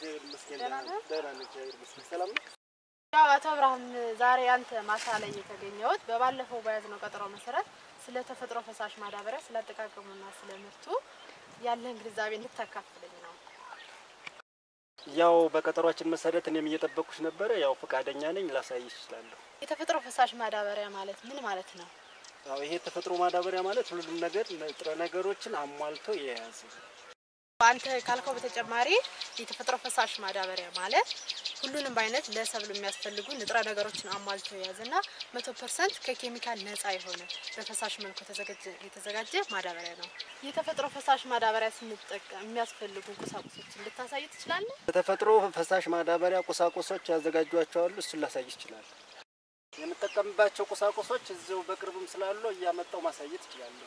እግዚአብሔር ይመስገን ደህና ደህና ነህ? ደህና ነኝ፣ እግዚአብሔር ይመስገን። ሰላም ነው? ያው አቶ አብርሃም ዛሬ አንተ ማሳ ላይ የተገኘሁት በባለፈው በያዝነው ቀጠሮ መሰረት ስለ ተፈጥሮ ፈሳሽ ማዳበሪያ ስለ አጠቃቀሙና ስለ ምርቱ ያለህን ግንዛቤ እንድታካፍለኝ ነው። ያው በቀጠሯችን መሰረት እኔም እየጠበኩሽ ነበረ። ያው ፈቃደኛ ነኝ፣ ላሳይሽ እችላለሁ። የተፈጥሮ ፈሳሽ ማዳበሪያ ማለት ምን ማለት ነው? ያው ይሄ ተፈጥሮ ማዳበሪያ ማለት ሁሉንም ነገር ንጥረ ነገሮችን አሟልቶ የያዘ አንተ ካልከው በተጨማሪ የተፈጥሮ ፈሳሽ ማዳበሪያ ማለት ሁሉንም አይነት ለሰብል የሚያስፈልጉ ንጥረ ነገሮችን አሟልቶ የያዘና መቶ ፐርሰንት ከኬሚካል ነፃ የሆነ በፈሳሽ መልኩ የተዘጋጀ- የተዘጋጀ ማዳበሪያ ነው። የተፈጥሮ ፈሳሽ ማዳበሪያ ስንጠቀም የሚያስፈልጉ ቁሳቁሶችን ልታሳይ ትችላለህ? በተፈጥሮ ፈሳሽ ማዳበሪያ ቁሳቁሶች ያዘጋጇቸዋሉ። እሱን ላሳይሽ እችላለሁ። የምጠቀምባቸው ቁሳቁሶች እዚው በቅርብም ስላሉ እያመጣው ማሳየት እችላለሁ።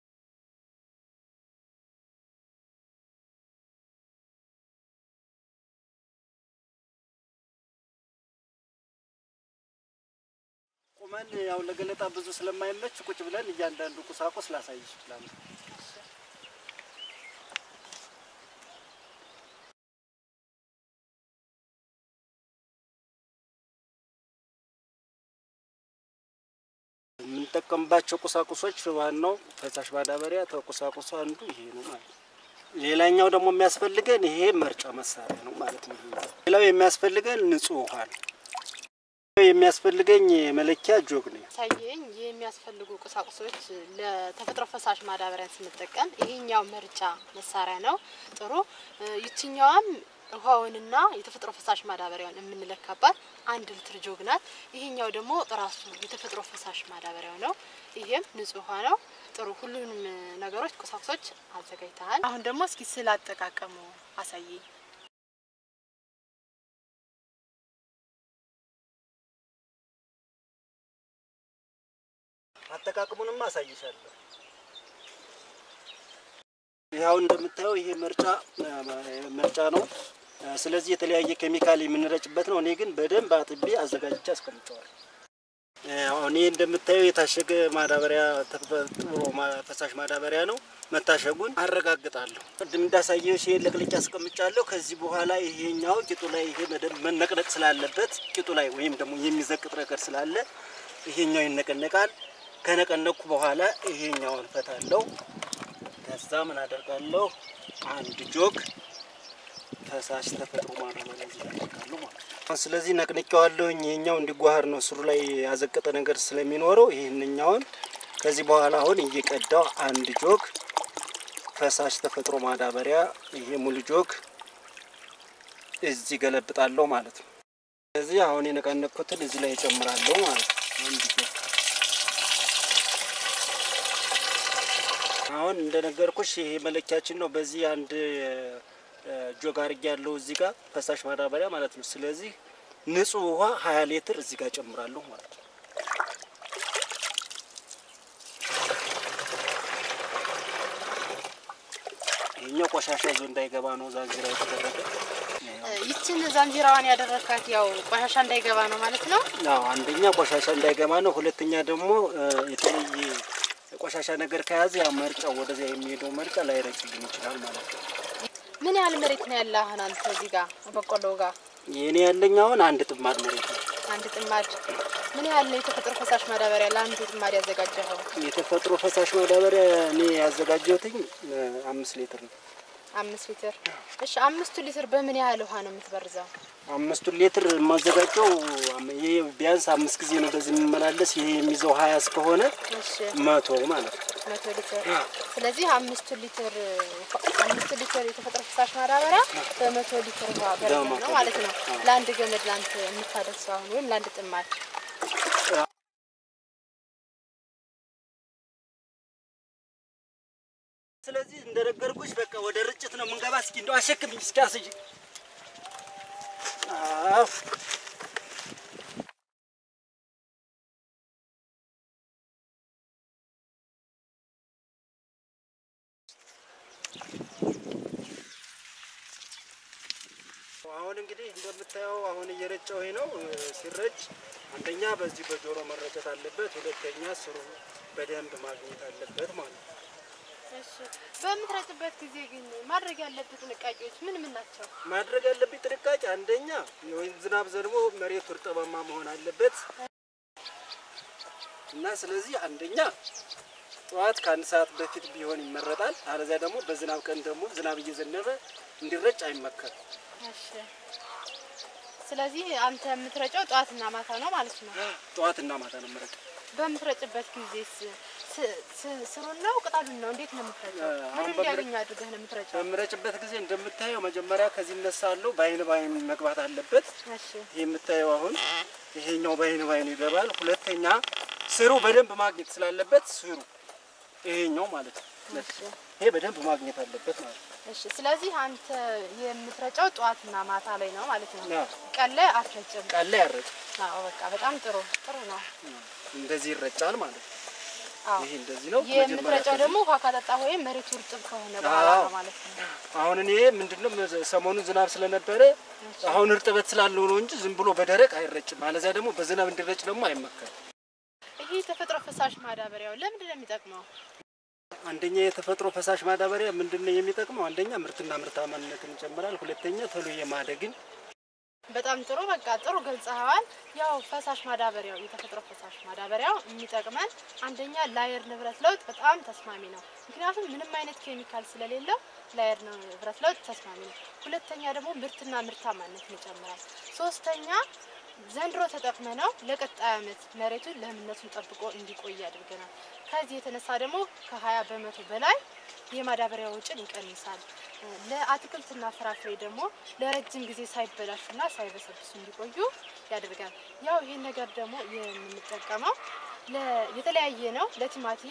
ቁመን ያው ለገለጣ ብዙ ስለማይመች ቁጭ ብለን እያንዳንዱ ቁሳቁስ ላሳይሽ እችላለሁ። የምንጠቀምባቸው ቁሳቁሶች ዋናው ፈሳሽ ማዳበሪያ ከቁሳቁሱ አንዱ ይሄ ነው ማለት ነው። ሌላኛው ደግሞ የሚያስፈልገን ይሄ መርጫ መሳሪያ ነው ማለት ነው። ሌላው የሚያስፈልገን ንጹህ ውሃ ነው። የሚያስፈልገኝ የመለኪያ ጆግ ነው። ሳየኝ የሚያስፈልጉ ቁሳቁሶች ለተፈጥሮ ፈሳሽ ማዳበሪያን ስንጠቀም ይሄኛው መርጫ መሳሪያ ነው። ጥሩ። ይችኛዋም ውሃውንና የተፈጥሮ ፈሳሽ ማዳበሪያውን የምንለካባት አንድ ሊትር ጆግ ናት። ይሄኛው ደግሞ ራሱ የተፈጥሮ ፈሳሽ ማዳበሪያው ነው። ይሄም ንጹህ ውሃ ነው። ጥሩ። ሁሉንም ነገሮች ቁሳቁሶች አዘጋጅተሃል። አሁን ደግሞ እስኪ ስለ አጠቃቀሙ አሳየኝ። አጠቃቅሙንም አሳይሻለሁ። ይኸው እንደምታየው ይሄ መርጫ መርጫ ነው። ስለዚህ የተለያየ ኬሚካል የምንረጭበት ነው። እኔ ግን በደንብ አጥቤ አዘጋጅቼ አስቀምጨዋለሁ። አሁን ይሄ እንደምታየው የታሸገ ማዳበሪያ ተፈጥሮ ማ- ፈሳሽ ማዳበሪያ ነው። መታሸጉን አረጋግጣለሁ። ቅድም እንዳሳየሽ ይሄ ለቅልቄ አስቀምጫለሁ። ከዚህ በኋላ ይሄኛው ቂጡ ላይ ይሄ በደንብ መነቅነቅ ስላለበት ቂጡ ላይ ወይም ደግሞ የሚዘቅጥ ነገር ስላለ ይሄኛው ይነቀነቃል። ከነቀነቅኩ በኋላ ይሄኛውን ፈታለሁ። ከዛ ምን አደርጋለሁ? አንድ ጆግ ፈሳሽ ተፈጥሮ ማዳበሪያ እዚህ ላይ አደርጋለሁ ማለት ነው። ስለዚህ ነቅንቄዋለሁኝ። ይሄኛው እንዲጓህር ነው ስሩ ላይ ያዘቀጠ ነገር ስለሚኖረው ይህንኛውን ከዚህ በኋላ አሁን እየቀዳው አንድ ጆግ ፈሳሽ ተፈጥሮ ማዳበሪያ ይሄ ሙሉ ጆግ እዚህ ገለብጣለሁ ማለት ነው። ስለዚህ አሁን የነቀነቅኩትን እዚህ ላይ እጨምራለሁ ማለት ነው። አንድ ጆግ አሁን እንደነገርኩሽ ይሄ መለኪያችን ነው። በዚህ አንድ እ፣ ጆግ አድርጌ ያለው እዚህ ጋር ፈሳሽ ማዳበሪያ ማለት ነው። ስለዚህ ንጹህ ውሃ ሀያ ሊትር እዚህ ጋር ጨምራለሁ ማለት ነው። ይሄኛው ቆሻሻ ይዞ እንዳይገባ ነው ዛንዚራ የተደረገ። ይችን ዛንዚራዋን ያደረካት ያው ቆሻሻ እንዳይገባ ነው ማለት ነው። አዎ አንደኛ ቆሻሻ እንዳይገባ ነው። ሁለተኛ ደግሞ እ፣ የተለየ ቆሻሻ ነገር ከያዘ ያ መርጫው ወደዚያ የሚሄደው መርጫ ላይረጭልን ይችላል ማለት ነው። ምን ያህል መሬት ነው ያለ አሁን አንተ እዚህ ጋር በቆሎ ጋር የእኔ ያለኝ አሁን አንድ ጥማድ መሬት ነው። አንድ ጥማድ ምን ያህል ነው የተፈጥሮ ፈሳሽ ማዳበሪያ ለአንዱ ጥማድ ያዘጋጀኸው? የተፈጥሮ ፈሳሽ ማዳበሪያ እኔ ያዘጋጀሁትኝ እ፣ አምስት ሊትር ነው። አምስት ሊትር። እሺ አምስቱ ሊትር በምን ያህል ውሃ ነው የምትበርዘው? አምስቱን ሊትር የማዘጋጀው አም- ይሄ ቢያንስ አምስት ጊዜ ነው በዚህ የምመላለስ። ይሄ የሚይዘው ሀያ እስከሆነ እሺ መቶ ማለት ነው። መቶ ሊትር። ስለዚህ አምስቱ ሊትር አምስቱ ሊትር የተፈጥሮ ፈሳሽ ማዳበሪያ በመቶ ሊትር ውሃ በርዘህ በመቶ ነው ማለት ነው ሊትር፣ አዎ። ለአንድ ገመድ ለአንተ የምታደርሰው አሁን ወይም ለአንድ ጥማድ ስለዚህ እንደነገርኩሽ በቃ ወደ ርጭት ነው የምንገባ። እስኪ እንደው አሸክምኝ እስኪ አስይኝ። አዎ አሁን እንግዲህ እንደምታየው አሁን እየረጨው ነው። ሲረጭ አንደኛ በዚህ በጆሮ መረጨት አለበት፣ ሁለተኛ ስሩ በደንብ ማግኘት አለበት ማለት ነው። እሺ በምትረጭበት ጊዜ ግን ማድረግ ያለብህ ጥንቃቄዎች ምን ምን ናቸው? ማድረግ ያለብኝ ጥንቃቄ አንደኛ የወይን ዝናብ ዘንቦ መሬቱ እርጥባማ መሆን አለበት እና ስለዚህ አንደኛ ጠዋት ከአንድ ሰዓት በፊት ቢሆን ይመረጣል። አለዚያ ደግሞ በዝናብ ቀን ደግሞ ዝናብ እየዘነበ እንዲረጭ አይመከርም። እሺ ስለዚህ አንተ የምትረጨው ጠዋትና ማታ ነው ማለት ነው። ጠዋትና ማታ ነው መረጭ። በምትረጭበት ጊዜስ ስ- ስ- ስሩን ነው ቅጠሉን ነው እንዴት ነው የምትረጨው? አሁን ምን እንዲያገኙ አድርገህ ነው የምትረጨው? በምረጭበት ጊዜ እንደምታየው መጀመሪያ ከዚህ እነሳለሁ። በአይን በአይን መግባት አለበት። እሺ ይህ የምታየው አሁን ይሄኛው በአይን በአይን ይገባል። ሁለተኛ ስሩ በደንብ ማግኘት ስላለበት ስሩ ይሄኛው ማለት ነው። እሺ ይሄ በደንብ ማግኘት አለበት ማለት ነው። እሺ ስለዚህ አንተ የምትረጨው ጠዋትና ማታ ላይ ነው ማለት ነው። አዎ። ቀን ላይ አትረጭም። ቃል ላይ ያረጭ አዎ በቃ በጣም ጥሩ ጥሩ ነው። እንደዚህ ይረጫል ማለት ነው። አዎ ይሄ እንደዚህ ነው። የምትረጨው መጀመሪያ ደግሞ ውሃ ካጠጣ ወይም መሬቱ እርጥብ ከሆነ በኋላ አዎ። ነው ማለት ነው። አሁን እኔ ምንድነው መዘ- ሰሞኑን ዝናብ ስለነበረ አሁን እርጥበት ስላለው ነው እንጂ ዝም ብሎ በደረቅ አይረጭም። አለዚያ ደግሞ በዝናብ እንዲረጭ ደግሞ አይመከርም። ይሄ የተፈጥሮ ፈሳሽ ማዳበሪያው ለምንድን ነው የሚጠቅመው? አንደኛ የተፈጥሮ ፈሳሽ ማዳበሪያ ምንድነው የሚጠቅመው? አንደኛ ምርትና ምርታማነትን ይጨምራል። ሁለተኛ ቶሎ የማደግን በጣም ጥሩ በቃ ጥሩ ገልጸኸዋል። ያው ፈሳሽ ማዳበሪያው የተፈጥሮ ፈሳሽ ማዳበሪያው የሚጠቅመን አንደኛ ለአየር ንብረት ለውጥ በጣም ተስማሚ ነው። ምክንያቱም ምንም አይነት ኬሚካል ስለሌለው ለአየር ንብረት ለውጥ ተስማሚ ነው። ሁለተኛ ደግሞ ምርትና ምርታማነትን ይጨምራል። ሶስተኛ ዘንድሮ ተጠቅመ ነው ለቀጣይ ዓመት መሬቱን ለምነቱን ጠብቆ እንዲቆይ ያደርገናል። ከዚህ የተነሳ ደግሞ ከ20 በመቶ በላይ የማዳበሪያ ወጪን ይቀንሳል። ለአትክልትና ፍራፍሬ ደግሞ ለረጅም ጊዜ ሳይበላሹና ሳይበሰብሱ እንዲቆዩ ያደርጋል። ያው ይሄን ነገር ደግሞ የምንጠቀመው ለ- የተለያየ ነው። ለቲማቲም፣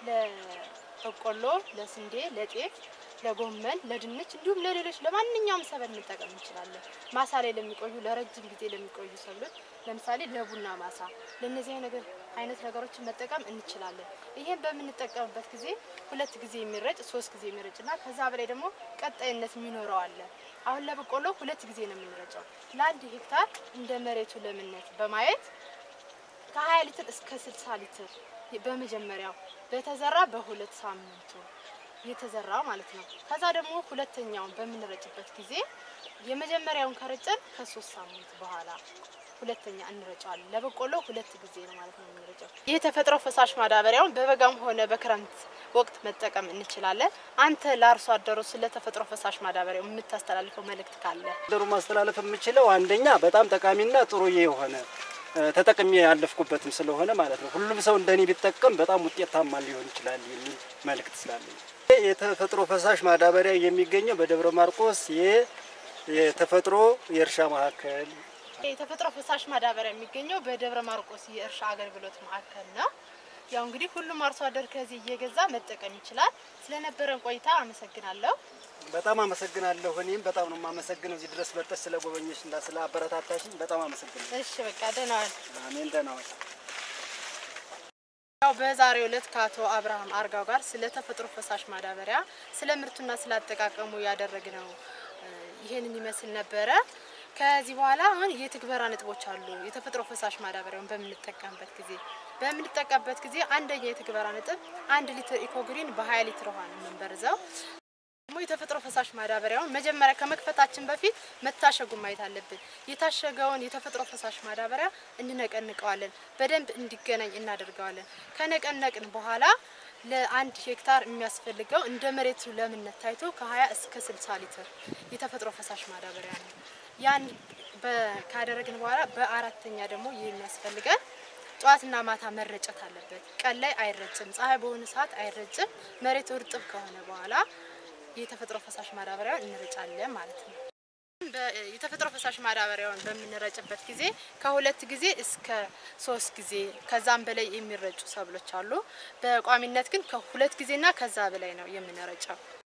ለበቆሎ፣ ለስንዴ፣ ለጤፍ፣ ለጎመን፣ ለድንች እንዲሁም ለሌሎች ለማንኛውም ሰብል መጠቀም እንችላለን። ማሳ ላይ ለሚቆዩ ለረጅም ጊዜ ለሚቆዩ ሰብሎች ለምሳሌ ለቡና ማሳ ለእነዚህ ነገር አይነት ነገሮችን መጠቀም እንችላለን። ይሄን በምንጠቀምበት ጊዜ ሁለት ጊዜ የሚረጭ ሶስት ጊዜ የሚረጭ እና ከዛ በላይ ደግሞ ቀጣይነት የሚኖረው አለ። አሁን ለበቆሎ ሁለት ጊዜ ነው የምንረጨው። ለአንድ ሄክታር እንደ መሬቱ ለምነት በማየት ከ20 ሊትር እስከ 60 ሊትር በመጀመሪያው በተዘራ በሁለት ሳምንቱ የተዘራ ማለት ነው። ከዛ ደግሞ ሁለተኛውን በምንረጭበት ጊዜ የመጀመሪያውን ከረጨን ከሶስት ሳምንት በኋላ ሁለተኛ እንረጨዋለን። ለበቆሎ ሁለት ጊዜ ነው ማለት ነው የምንረጨው። ይህ ተፈጥሮ ፈሳሽ ማዳበሪያውን በበጋም ሆነ በክረምት ወቅት መጠቀም እንችላለን። አንተ ለአርሶ አደሩ ስለ ተፈጥሮ ፈሳሽ ማዳበሪያው የምታስተላልፈው መልእክት ካለ? ደሩ ማስተላለፍ የምችለው አንደኛ በጣም ጠቃሚና ጥሩ የሆነ እ፣ ተጠቅሜ ያለፍኩበትም ስለሆነ ማለት ነው። ሁሉም ሰው እንደኔ ቢጠቀም በጣም ውጤታማ ሊሆን ይችላል የሚል መልእክት ስላለኝ የተፈጥሮ ፈሳሽ ማዳበሪያ የሚገኘው በደብረ ማርቆስ የ- የተፈጥሮ የእርሻ ማዕከል የተፈጥሮ ፈሳሽ ማዳበሪያ የሚገኘው በደብረ ማርቆስ የእርሻ አገልግሎት ማዕከል ነው። ያው እንግዲህ ሁሉም አርሶ አደር ከዚህ እየገዛ መጠቀም ይችላል። ስለነበረን ቆይታ አመሰግናለሁ። በጣም አመሰግናለሁ። እኔም በጣም ነው የማመሰግነው እዚህ ድረስ መጥተሽ ስለ ጎበኘሽ እና ስለ አበረታታሽኝ በጣም አመሰግናለሁ። እሺ በቃ ደህና ዋል። አሜን። ደህና ዋል። ያው በዛሬው ዕለት ከአቶ አብርሃም አርጋው ጋር ስለ ተፈጥሮ ፈሳሽ ማዳበሪያ ስለ ምርቱና ስለ አጠቃቀሙ ያደረግነው እ፣ ይሄንን ይመስል ነበረ። ከዚህ በኋላ አሁን የትግበራ ነጥቦች አሉ። የተፈጥሮ ፈሳሽ ማዳበሪያውን በምንጠቀምበት ጊዜ በምንጠቀምበት ጊዜ አንደኛ የትግበራ ነጥብ አንድ ሊትር ኢኮግሪን በ20 ሊትር ውሃ ነው የምንበርዘው። ደግሞ የተፈጥሮ ፈሳሽ ማዳበሪያውን መጀመሪያ ከመክፈታችን በፊት መታሸጉን ማየት አለብን። የታሸገውን የተፈጥሮ ፈሳሽ ማዳበሪያ እንነቀንቀዋለን፣ በደንብ እንዲገናኝ እናደርገዋለን። ከነቀነቅን በኋላ ለአንድ ሄክታር የሚያስፈልገው እንደ መሬቱ ለምነት ታይቶ ከ20 እስከ 60 ሊትር የተፈጥሮ ፈሳሽ ማዳበሪያ ነው። ያን በ- ካደረግን በኋላ በአራተኛ ደግሞ የሚያስፈልገን ጠዋትና ማታ መረጨት አለበት። ቀን ላይ አይረጭም፣ ፀሐይ በሆነ ሰዓት አይረጭም። መሬቱ እርጥብ ከሆነ በኋላ የተፈጥሮ ፈሳሽ ማዳበሪያውን እንረጫለን ማለት ነው። በ- የተፈጥሮ ፈሳሽ ማዳበሪያውን በምንረጭበት ጊዜ ከሁለት ጊዜ እስከ ሶስት ጊዜ ከዛም በላይ የሚረጩ ሰብሎች አሉ። በቋሚነት ግን ከሁለት ጊዜና ከዛ በላይ ነው የምንረጨው።